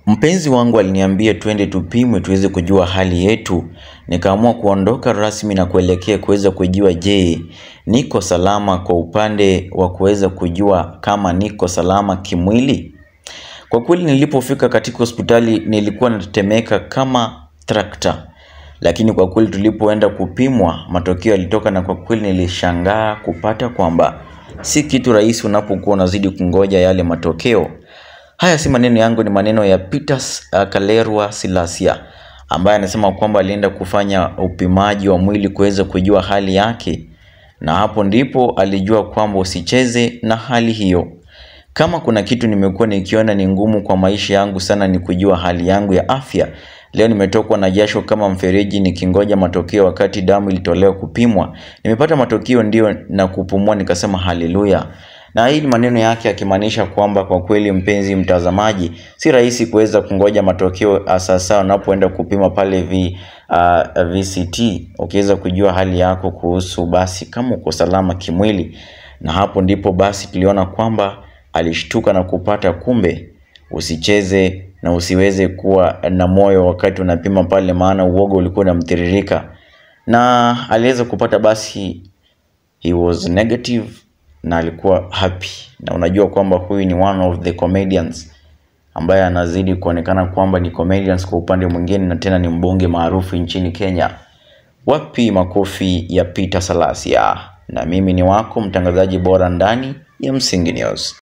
Mpenzi wangu aliniambia twende tupimwe tuweze kujua hali yetu. Nikaamua kuondoka rasmi na kuelekea kuweza kujua je, niko salama kwa upande wa kuweza kujua kama niko salama kimwili. Kwa kweli nilipofika katika hospitali nilikuwa natetemeka kama trakta. Lakini kwa kweli tulipoenda kupimwa matokeo yalitoka na kwa kweli nilishangaa kupata kwamba si kitu rahisi unapokuwa unazidi kungoja yale matokeo. Haya si maneno yangu ni maneno ya Peter uh, Kalerwa Silasia ambaye anasema kwamba alienda kufanya upimaji wa mwili kuweza kujua hali yake, na hapo ndipo alijua kwamba usicheze na hali hiyo. Kama kuna kitu nimekuwa nikiona ni ngumu kwa maisha yangu sana ni kujua hali yangu ya afya. Leo nimetokwa na jasho kama mfereji nikingoja matokeo wakati damu ilitolewa kupimwa. Nimepata matokeo ndio na kupumua nikasema haleluya. Na hii ni maneno yake akimaanisha kwamba kwa kweli, mpenzi mtazamaji, si rahisi kuweza kungoja matokeo sasa unapoenda kupima pale v, uh, VCT ukiweza kujua hali yako kuhusu basi kama uko salama kimwili. Na hapo ndipo basi tuliona kwamba alishtuka na kupata kumbe usicheze na usiweze kuwa na moyo wakati unapima pale, maana uoga ulikuwa unamtiririka, na aliweza kupata basi, he was negative na alikuwa happy. Na unajua kwamba huyu ni one of the comedians ambaye anazidi kuonekana kwamba ni comedians kwa upande mwingine, na tena ni mbunge maarufu nchini Kenya. Wapi makofi ya Peter Salasia? Na mimi ni wako mtangazaji bora ndani ya Msingi News.